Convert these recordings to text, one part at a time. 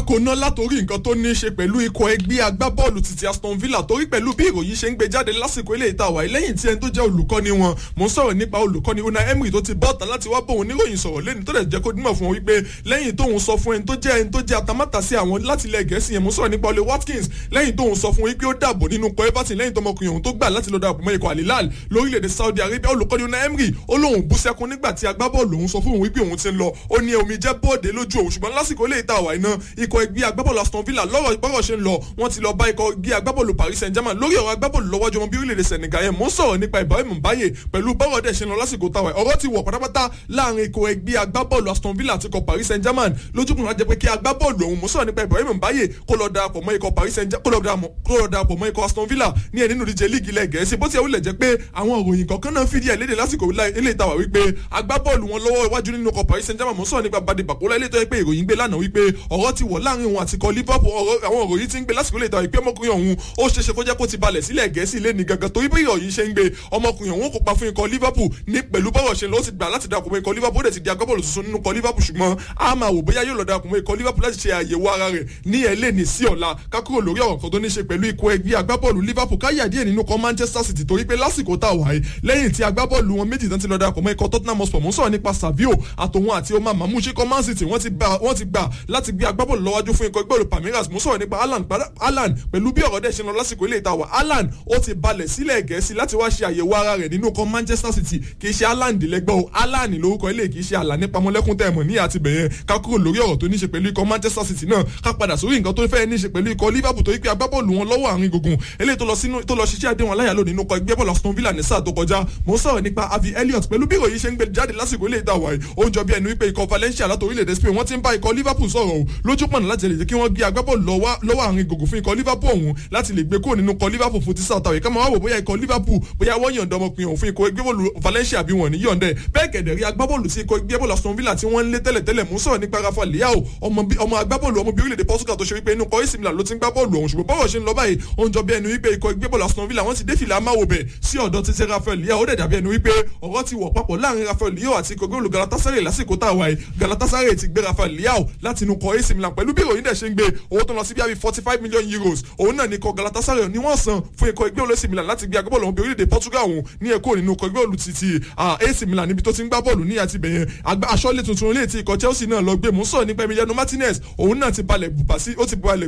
kò ná látòrí nǹkan tó ní í ṣe pẹ̀lú ikọ̀ ẹgbẹ́ agbábọ́ọ̀lù títí Aston Villa torí pẹ̀lú bí ìròyìn ṣe ń gbé jáde lásìkò ilé ìta wáyé lẹ́yìn tí ẹni tó jẹ́ olùkọ́ni wọn mò ń sọ̀rọ̀ nípa olùkọ́ni Unai Emery tó ti bọ́ọ̀tà láti wá bóun níròyìn sọ̀rọ̀ lẹ́ni tó dẹ̀ jẹ́ kó dímọ̀ fún wọn wípé lẹ́yìn tóun sọ fún ẹni tó jẹ́ ẹni tó jẹ́ atamátà sí àwọn láti ilẹ̀ gẹ̀ẹ́sì yẹn mò ń sọ̀rọ̀ nípa Ole Watkins lẹ́yìn tóun sọ fún wípé ó dàbò nínú ikọ̀ Everton lẹ́yìn tọmọkùnrin òun tó gbà láti lọ darapọ̀ mọ́ ikọ̀ Al-Hilal lórílẹ̀‐èdè Saudi Arabia olùkọ́ni Unai Emery ó lóun bú sẹ́kún nígbà tí agbábọ́ọ̀lù òun sọ fún òun wípé òun ti ń lọ ó ní omi jẹ́ bọ́ọ̀dé lójú òun ṣùgbọ́n lásìkò ilé ìta àwà iná ikọ̀ ẹgbẹ́ agbábọ́ọ̀lù Aston Villa lọ́rọ̀ bọ́rọ̀ ṣe ń lọ wọ́n ti lọ bá ikọ̀ ẹgbẹ́ agbábọ́ọ̀lù Paris Saint-Germain lórí ọ̀rọ̀ agbábọ́ọ̀lù lọ́wọ́jọ́ wọn bí orílẹ̀-èdè Senegal yẹn mò ń sọ̀rọ̀ nípa Ibrahim Mbaye pẹ̀lú bọ́rọ̀ dẹ̀ ṣe ń lọ lásìkò táwa ọ̀rọ̀ ti wọ̀ pátápátá láàrin ikọ̀ ẹgbẹ́ agbábọ́ọ̀lù Aston Villa àti ikọ̀ Paris Saint-Germain lójúkùn láti jẹ́ pé kí agbábọ́ọ̀lù ọ̀hún mò ń sọ̀rọ̀ nípa Ibrahim Mbaye kó lọ darapọ̀ mọ́ ikọ̀ Paris Saint-Germain kó lọ darapọ̀ mọ́ ikọ̀ Aston Villa ní ẹ̀ nínú ìdíje líìgì ilẹ̀ Gẹ̀ẹ́sì bó ti wulẹ̀ jẹ́ pé àwọn òròyìn kọ̀ọ̀kan náà fìdí ẹ̀ léde lásìkò ilé ìtawà wípé agbábọ́ọ̀lù wọn lọ́wọ́ iwájú nínú ikọ̀ Paris Saint-Germain mò ń sọ̀rọ̀ nípa Badi Bakola ilé tó yẹ pé ìròyìn gbé lánàá wípé ọ̀rọ̀ ti wọ̀ láàrin òun àti ikọ̀ Liverpool àwọn òròyìn ti ń gbé lásìkò ilé ìtawà wípé ọmọkùnrin ọ̀hún ó ṣeéṣe kó jẹ́ kó ti balẹ̀ sílẹ̀ Gẹ̀ẹ́sì lé ní gangan torí bí ìròyìn ṣe ń gbé ọmọkùnrin ọ̀hún kópa fún ikọ̀ Liverpool ní pẹ̀lú bọ́rọ̀ ṣe lọ ó ti gbà láti darapọ̀ mọ́ ikọ̀ Liverpool ó dẹ̀ ti di agbábọ́ọ̀lù tuntun nínú ikọ̀ Liverpool ṣùgbọ́n a máa wò bóyá yóò lọ darapọ̀ mọ́ ikọ̀ Liverpool láti ṣe àyẹ̀wò ara rẹ̀ ní ẹ̀lẹ́ ní sí ọ̀la kákúrò lórí ọ̀rọ̀ kan tó ní ṣe pẹ̀lú ikọ̀ ẹgbẹ́ agbábọ́ọ̀lù Liverpool káyà díẹ̀ nínú ikọ̀ Manchester City torí pé lásìkò tá a wà yìí lẹ́yìn tí agbábọ́ọ̀lù wọn méjì tán ti lọ darapọ̀ mọ́ ikọ̀ Tottenham Hotspur mò ń sọ̀rọ̀ nípa Savio àtòun àti Omar Mahmoud ṣe kọ́ Man City wọ́n ti gbà láti gbé agbábọ́ọ̀lù lọ́wájú fún ikọ̀ ẹgbẹ́ Palmeiras mò ń sọ̀rọ̀ nípa Haaland pẹ̀lú bí ọ̀rọ̀ dẹ̀ ṣe lọ lásìkò ilé ìtawà Haaland ó ti balẹ̀ sílẹ̀ Gẹ̀ẹ́sì láti wá ṣe àyẹ̀wò ara rẹ̀ nínú ikọ̀ Manchester City kì í ṣe Haaland lẹ́gbẹ́ o Haaland lórúkọ ilé kì í ṣe àlà nípa mọ́lẹ́kùn tẹ̀mọ̀ ní àti bẹ̀yẹn ká kúrò lórí ọ̀rọ̀ tó ní ṣe pẹ̀lú ikọ̀ Manchester City náà ká padà sórí nǹkan tó fẹ́ ní ṣe pẹ̀lú ikọ̀ Liverpool tó yí pé agbábọ́ọ̀lù wọn lọ́wọ́ àárín gbùngbùn eléyìí tó lọ sínú tó lọ ṣiṣẹ́ àdéhùn aláyàló nínú ikọ̀ ẹgbẹ́ bọ́ọ̀lù Aston Villa ní sáà tó kọjá mò ń sọ̀rọ̀ nípa Avi Elliott pẹ̀lú bí ìròyìn ṣe ń gbé jáde lásìkò ilé ìta wàyí ó ń jọ bí ẹni wípé ikọ̀ Valencia láti orílẹ̀-èdè Spain wọ́n ti ń bá ikọ̀ Liverpool sọ̀rọ̀ o lójú pọ̀nà láti lè jẹ́ kí wọ́n gbé agbábọ́ọ̀lù lọ́wọ́ àárín gbùngbùn fún ikọ̀ Liverpool ọ̀hún láti lè gbé kúrò nínú ikọ̀ Liverpool fún ti sáà tàwé ká máa wò bóyá ikọ̀ Liverpool bóyá wọ́n yọ̀ǹda ọmọkùnrin ọ̀hún fún ikọ̀ ẹgbẹ́ bọ́ọ̀lù Valencia bí wọ́n ní yọ̀ǹda ẹ̀ bẹ́ẹ̀ kẹ̀dẹ̀ rí agbábọ́ọ̀lù sí ikọ̀ ẹgbẹ́ bọ́ọ̀lù Aston Villa tí wọ́n ń lé tẹ́lẹ̀tẹ́lẹ̀ mú sọ̀rọ̀ nípa Rafa Leao ọmọ agbábọ́ọ̀lù ọmọ bíi orílẹ̀-èdè Portugal tó ṣe wípé inú kọ́ AC Milan ló ti ń gbá bọ́ọ̀lù ọ̀hún ṣùgbọ́n bọ́ọ̀lù ṣe ń lọ báyìí ó ń jọ bí ẹni wípé ikọ̀ ẹgbẹ́ bọ́ọ̀lù Aston Villa wọ́n ti dé fìlà máwo bẹ̀ sí ọ̀dọ̀ títí Rafael Leao ó dẹ̀ dàbí ẹni wípé ọ̀rọ̀ ti wọ̀ papọ̀ láàrin Rafael Leao àti ikọ̀ góòlù Galatasaray lásìkò tá a wáyé Galatasaray ti gbé Rafael Leao láti inú kọ́ AC Milan pẹ̀lú bí ìròyìn dẹ̀ ṣe ń gbé owó tó lọ sí bíi forty five million euros òun náà ní ikọ̀ Galatasaray ni wọ́n san fún ikọ̀ ẹgbẹ́ olú AC Milan láti gbé agbábọ́ọ̀lù ọmọ orílẹ̀-èdè Portugal ọ̀hún ní ẹ̀kọ́ nínú ikọ̀ ẹgbẹ́ olú títí AC Milan níbi tó ti ń gbá bọ́ọ̀lù ní àti bẹ̀yẹn aṣọ́lé tuntun ilé tí ikọ̀ Chelsea náà lọ gbé mú sọ̀rọ̀ nípa Emiliano Martinez òun náà ti balẹ̀ bùbá sí ó ti balẹ̀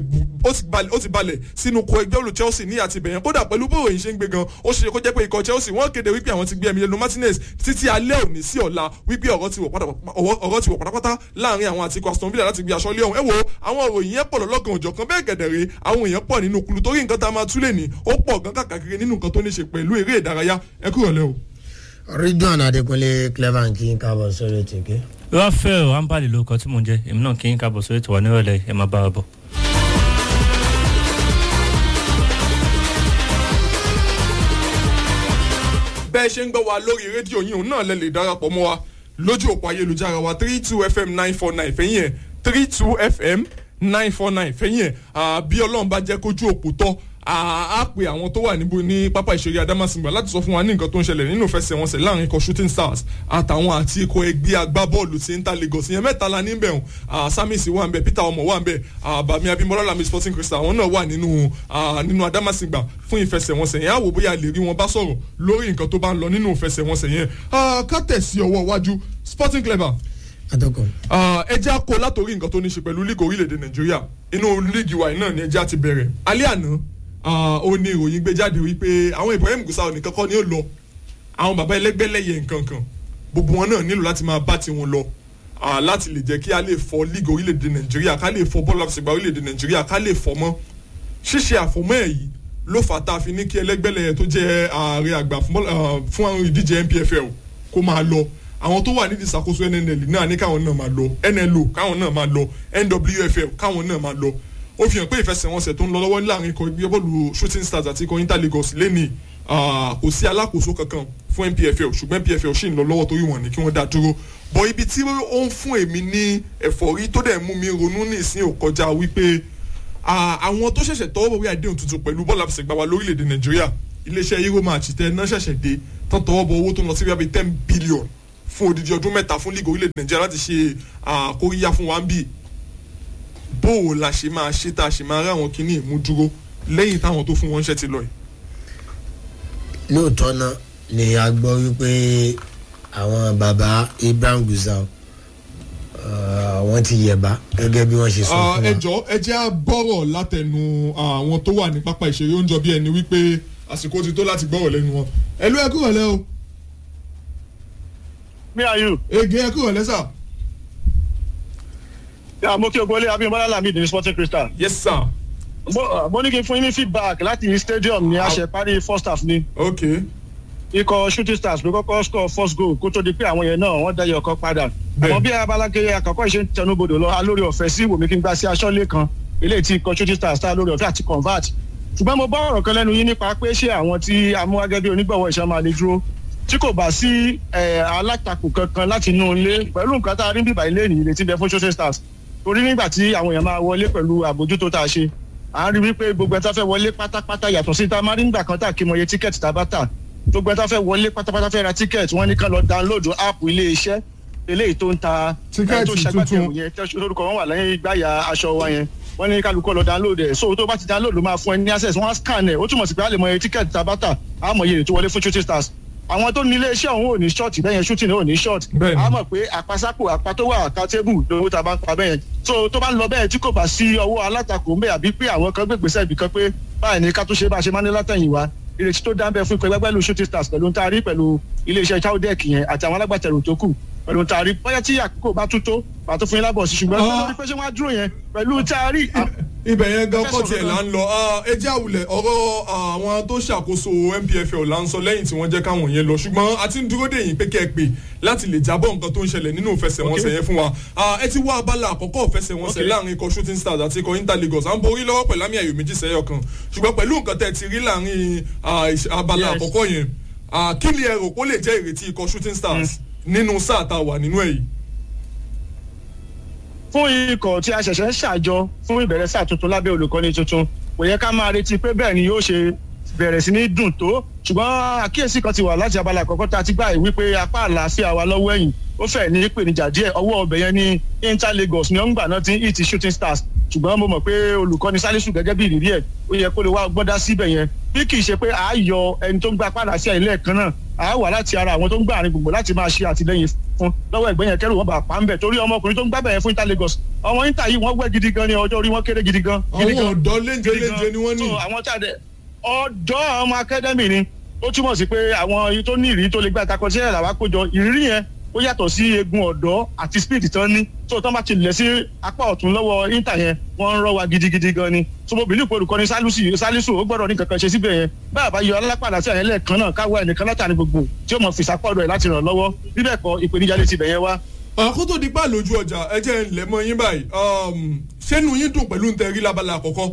ó ti balẹ̀ sínú ikọ̀ ẹgbẹ́ olú Chelsea ní àti bẹ̀yẹn kódà pẹ̀lú bó òyìn ṣe ń gbé gan ó ṣe kó jẹ́ pé ikọ̀ Chelsea wọ́n kéde wípé àwọn ti gbé Emiliano Martinez títí alẹ́ òní sí ọ̀la wípé ọ̀rọ̀ ti wọ̀ pátápátá láàrin àwọn àti ikọ̀ Aston Villa láti gbé aṣọ́lé ọ̀hún ẹ wo àwọn òròyìn yẹn pọ̀ lọ́lọ́kan òjọ̀kan bẹ́ẹ̀ gẹ̀dẹ̀rẹ̀ àwọn èèyàn pọ̀ nínú kulu torí nǹkan tá a máa túlẹ̀ ní ó pọ̀ gan kàkàkiri nínú nǹkan tó ní ṣe pẹ̀lú eré ìdárayá ẹ kúrò lẹ́ o. ridwan adekunle clever kí n káàbọ̀ sórí ètò ìké. rafael ambali ló kọ tí mò ń jẹ èmi náà kí n káàbọ̀ sórí ètò wà nírọ̀lẹ́ ẹ máa bá a bọ̀. bẹ́ẹ̀ ṣe ń gbọ́ wa lórí rédíò yìí òun náà lẹ lè darapọ̀ mọ́ wa lójú òpó ayélujára wa three two fm nine four nine fẹ́yìn ẹ̀ three two fm nine four nine fẹ́yìn ẹ̀ bí ọlọ́run bá jẹ́ kójú òpó tọ́ a pe àwọn tó wà níbo ní pápá ìṣeré Adamasingba láti sọ fún wa ní nǹkan tó ń ṣẹlẹ̀ nínú ìfẹsẹ̀wọnsẹ̀ láàrin ikọ̀ shooting stars àtàwọn àti ikọ̀ ẹgbẹ́ agbábọ́ọ̀lù tí ń ta Lagos ìyẹn mẹ́ta la níbẹ̀ hàn Samis wà ń bẹ̀ Peter ọmọ wà ń bẹ̀ Bami Abimbola Lami Sporting Crystal àwọn náà wà nínú nínú Adamasingba fún ìfẹsẹ̀wọnsẹ̀ yẹn àwò bóyá lè rí wọn bá sọ̀rọ̀ lórí nǹkan tó bá ń lọ nínú ìfẹsẹ̀wọnsẹ̀ yẹn ká tẹ̀sí ọwọ́ iwájú Sporting Clever ẹ jẹ́ àkó látòrí nǹkan tó ní ṣe pẹ̀lú líìgì orílẹ̀-èdè Nàìjíríà inú líìgì wa náà ni ẹ jẹ́ àti bẹ̀rẹ̀ alẹ́ àná ó ní ìròyìn gbé jáde wípé àwọn Ibrahim Gusau nìkan kọ́ ni ó lọ àwọn bàbá ẹlẹ́gbẹ́lẹ́yẹ nǹkan kan gbogbo wọn náà nílò láti máa bá tiwọn lọ láti lè jẹ́ kí a lè fọ líìgì orílẹ̀-èdè Nàìjíríà ká lè fọ bọ́ọ̀lù àfẹsẹ̀gbá orílẹ̀-èdè Nàìjíríà ká lè fọ mọ́ ṣíṣe àfọmọ́ ẹ̀ yìí ló fà tá a fi ní kí ẹlẹ́gbẹ́lẹ́yẹ tó jẹ́ ààrẹ àgbà fún àwọn ìdíje NPFL kó máa lọ àwọn tó wà nídìí ìṣàkóso NNL náà ní káwọn náà máa lọ NLO káwọn náà máa lọ NWFL káwọn náà máa lọ ó fi hàn pé ìfẹsẹ̀wọnsẹ̀ tó ń lọ lọ́wọ́ láàrin ikọ̀ ẹgbẹ́ bọ́ọ̀lù shooting stars àti ikọ̀ inter lagos lẹ́nìí kò sí alákòóso kankan fún npfl ṣùgbọ́n npfl ṣì ń lọ lọ́wọ́ torí wọn ni kí wọ́n dá dúró bọ̀ ibi tí ó ń fún èmi ní ẹ̀fọ́rí tó dẹ̀ mú mi ronú ní ìsín ò kọjá wípé àwọn tó ṣẹ̀ṣẹ̀ tọwọ́ bọ̀ wí àdéhùn tuntun pẹ̀lú bọ́ọ̀lù àfẹsẹ̀gbá wa lórílẹ̀‐èdè nàìjíríà iléeṣẹ́ euro match tẹ náà ṣẹ̀ṣẹ̀ dé tán tọwọ́ bọ̀ owó tó ń lọ sí bíi ten billion fún odidi ọdún mẹ́ta fún league orílẹ̀‐èdè nàìjíríà láti ṣe àkóríyá fún wa ń bì bó o la ṣe máa ṣe tá a ṣe máa rí àwọn kinní ìmúdúró lẹ́yìn táwọn tó fún wọn ṣẹ́ ti lọ yìí. lóòótọ́ náà ni a gbọ́ wípé àwọn baba ibrahim gusau wọ́n ti yẹ̀bá gẹ́gẹ́ bí wọ́n ṣe sọ fún wa. ẹ jọ ẹ jẹ́ á gbọ́rọ̀ látẹnu àwọn tó wà ní pápá ìṣeré oúnjẹ bí ẹni wípé àsìkò ti tó láti gbọ́rọ̀ lẹ́nu wọn. ẹ ló ẹ kúrò lẹ́ o. me are you. ege ẹ kúrò lẹ́ sà. ya mo kí ogunlé abimbola lamid ní sporting crystal. yes sir. mo mo ní kí n fún yín ní feedback láti stadium ní àṣẹ parí first half ni. ok ikọ̀ shooting stars ló kọ́kọ́ score first goal kó tó di pé àwọn yẹn náà wọ́n dẹ́yẹ ọkọ̀ padà. Bẹ́ẹ̀. àmọ́ bí abalakeye àkọ́kọ́ ìṣe ń tẹnubodò lọ alórí ọ̀fẹ́ sí wòmí kí n gbá sí aṣọ́lé kan eléyìí tí ikọ̀ shooting stars tá lórí ọ̀fẹ́ àti convert. ṣùgbọ́n mo bá ọ̀rọ̀ kan lẹ́nu yín nípa pé ṣé àwọn tí amúhagẹ́ bí onígbọ̀wọ́ ìṣẹ́ máa lè dúró tí kò bá sí eh, alátakò kankan láti inú ilé pẹ̀lú nǹkan tá a rí bíbá ilé nìyí lè ti bẹ fún shooting stars torí nígbà tí àwọn èèyàn máa wọlé pẹ̀lú àbójútó tá a ṣe à ń rí wípé gbogbo ẹ̀ tá fẹ́ wọlé pátápátá yàtọ̀ sí tá a máa rí nígbà kan tá a kí mọ iye tíkẹ́ẹ̀tì tá a bá tà gbogbo ẹ̀ tá fẹ́ wọlé pátápátá fẹ́ ra tíkẹ́ẹ̀tì wọ́n ní ká lọ dáńlóòdù áàpù ilé iṣẹ́ eléyìí tó ń ta Tíkẹ́ẹ̀tì tó ṣagbátẹrù tuntun. yẹn tẹ́ lórúkọ wọn wà lẹ́yìn gbáyà aṣọ wa yẹn wọ́n ní kálukú lọ dáńlóòdù ẹ̀ so tó bá ti dáńlóòdù máa fún ẹ ní access wọ́n á scan ẹ̀ ó túmọ̀ sí pé a lè mọ iye tíkẹ́ẹ̀tì tá a bá tà á mọ iye tó wọlé fún shooting stars àwọn tó ní ilé iṣẹ́ òun ò ní short bẹ́yẹn shooting ò ní short Bẹ́ẹ̀ni. á mọ̀ pé àpasápò àpá tó wà accountable lówó tá a bá ń pa bẹ́yẹn so tó bá ń lọ bẹ́ẹ̀ tí kò bá sí ọwọ́ alátakò ń bẹ̀ àbí pé àwọn kan gbègbèsẹ̀ ibì kan pé báyìí ní ká tó ṣe bá a ṣe máa ní látẹ̀yìn wa ìrètí tó dáńbẹ́ fún ikọ̀ ẹgbẹ́ pẹ̀lú shooting stars pẹ̀lú ntaari pẹ̀lú iléeṣẹ́ chowdek yẹn àti àwọn alágbàtẹ̀rù tó kù pẹ̀lú ntaari bóyá tí àkókò bá tún tó pàtó fún yín lábọ̀ sí ṣùgbọ́n Ah. lórí pé ṣé wọ́n á dúró yẹn pẹ̀lú ntaari ibẹ̀ yẹn gan Ẹ fẹ́ kọ́ sọ̀rọ̀ tiẹ̀ gan. là ń lọ Ah, ẹ jẹ́ àwùlẹ̀ ọ̀rọ̀ àwọn tó ṣàkóso npfl là ń sọ lẹ́yìn tí wọ́n jẹ́ káwọn yẹn lọ ṣùgbọ́n a ti ń dúró dè yín pé kẹ́ ẹ pè láti lè jábọ̀ nǹkan tó ń ṣẹlẹ̀ nínú ìfẹsẹ̀wọnsẹ̀ yẹn fún wa Ah, ẹ ti wá abala àkọ́kọ́ ìfẹsẹ̀wọnsẹ̀ Okay. láàrin ikọ̀ shooting stars àti ikọ̀ inter lagos à ń borí lọ́wọ́ pẹ̀lú àmì ayò méjì sẹ́yọ̀ kan ṣùgbọ́n pẹ̀lú nǹkan tẹ́ ẹ ti rí láàrin ah, ìṣ- abala Yes. àkọ́kọ́ yẹn ah, kí ni ẹ rò pé ó lè jẹ́ ìrètí ikọ̀ shooting stars nínú sáà tá a wà nínú ẹ̀ yìí. fún ikọ̀ tí a ṣẹ̀ṣẹ̀ ń ṣàjọ fún ìbẹ̀rẹ̀ sáà tuntun lábẹ́ olùkọ́ni tuntun kò yẹ ká máa retí pé bẹ́ẹ̀ ni yóò ṣe bẹ̀rẹ̀ sí ní dùn tó ṣùgbọ́n àkíyèsí kan ti wà láti abala àkọ́kọ́ tá a ti gbà yìí wípé apá àlàáfíà wa lọ́wọ́ ẹ̀yìn ó fẹ́ ní ìpèníjà díẹ̀ ọwọ́ ọbẹ̀ yẹn ní inter lagos ní ọ̀ngbà náà ti ń hit shooting stars ṣùgbọ́n mo mọ̀ pé olùkọ́ni salisu gẹ́gẹ́ bí ìrírí ẹ̀ ó yẹ kó lè wá gbọ́dá síbẹ̀ yẹn bí kì í ṣe pé àá yọ ẹni tó ń gba apá àlàáfíà ilé ẹ̀kan náà àá wà láti ara àwọn tó ń gbà àárín gbogbo láti máa ṣe àtìlẹyìn fún lọ́wọ́ ẹ̀gbẹ́ yẹn kẹ́rù wọn bá pa ń bẹ̀ torí ọmọkùnrin tó ń gbábẹ̀ yẹn fún inter lagos ọmọ inter yìí wọ́n wẹ́ gidi gan ni ọjọ́ orí wọn kéré gidi gan. gidi àwọn gan ọ̀dọ́ léńjẹ gidi gan. léńjẹ ni wọ́n ní. So, àwọn tí a dẹ ọ̀dọ́ ọmọ akademi ni ó túmọ̀ sí pé àwọn tó ní ìrírí tó lè gbà takọ sí ẹ̀rọ àwákójọ ìrírí yẹn ó yàtọ̀ sí egun ọ̀dọ́ àti speed tán ní tó tán bá ti lẹ̀ sí apá ọ̀tún lọ́wọ́ inter yẹn wọ́n ń rọ́ wa gidigidi gan ni so mo bìlí pé olùkọ́ni salisu salisu ó gbọ́dọ̀ ní kankan ṣe síbẹ̀ yẹn báyà bá yọ alápàdà sí àyẹ̀lẹ̀ kan náà káwọ́ ẹnìkan látàrí gbogbo tí ó mọ̀ fìsàpọ̀dọ̀ ẹ̀ láti ràn lọ́wọ́ bíbẹ̀ kọ ìpèníjà lè ti bẹ̀ yẹn wá àkótó di pa lójú ọjà ẹ jẹ́ ń lẹ̀ mọ́ yín báyìí um, ṣẹ́nu yín dùn pẹ̀lú ntẹ̀rí labala àkọ́kọ́.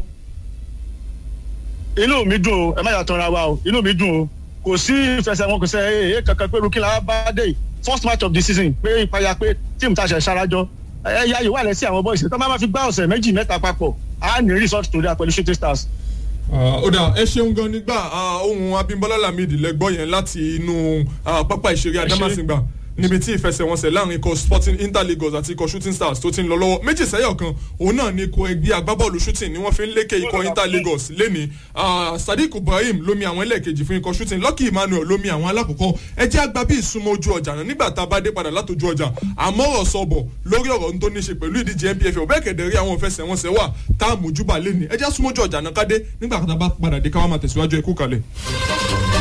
inú mi dùn o ẹ má yàtọ̀ ra wa o inú mi dùn o kò sí ìfẹsẹ̀wọn kò sẹ́ ẹ̀ ẹ̀ kankan pé rúkìlà bá dé yìí. first match of the season pé ìpayà pé tíìmù tá a ṣe ṣarajọ ẹ yá yìí wà lẹ́sí àwọn boys tó máa fi gbá ọ̀sẹ̀ méjì mẹ́ta papọ̀ á ní result tó dáa pẹ̀lú shooting stars. ó dà ẹ ṣeun gan nígbà ah, ohun abimbola lamidi lẹgbọ́ yẹn láti inú ah, pápá ìṣeré adamasingba níbi tí ìfẹsẹ̀wọnsẹ̀ láàrin ikọ̀ sporting inter lagos àti ikọ̀ shooting stars tó ti ń lọ lọ́wọ́ méjì sẹ́yọ̀ kan òun náà ni ikọ̀ ẹgbẹ́ agbábọ́ọ̀lù shooting ni wọ́n fi ń lékè ikọ̀ inter lagos lẹ́ni ah, sadiq ibrahim lómi àwọn ẹlẹ́ẹ̀kejì fún ikọ̀ shooting lucky emmanuel lómi àwọn alákọ̀ọ́kọ́ ẹ jẹ́ àgbà bí ìsúnmọ́ ojú ọjà náà nígbà tá a bá dé padà látòjú ọjà àmọ́ ọ̀rọ̀ sọ̀bọ̀ lórí ọ̀rọ̀ tó ní ṣe pẹ̀lú ìdíje npfl bẹ́ẹ̀ kẹ̀dẹ̀ rí àwọn ìfẹsẹ̀wọnsẹ̀ wà tá a mójúbà lẹ́ni ẹ jẹ́ súnmọ́ ojú ọjà náà ká dé nígbà tá a bá padà dé ká wá máa tẹ̀síwájú ẹkú kalẹ̀.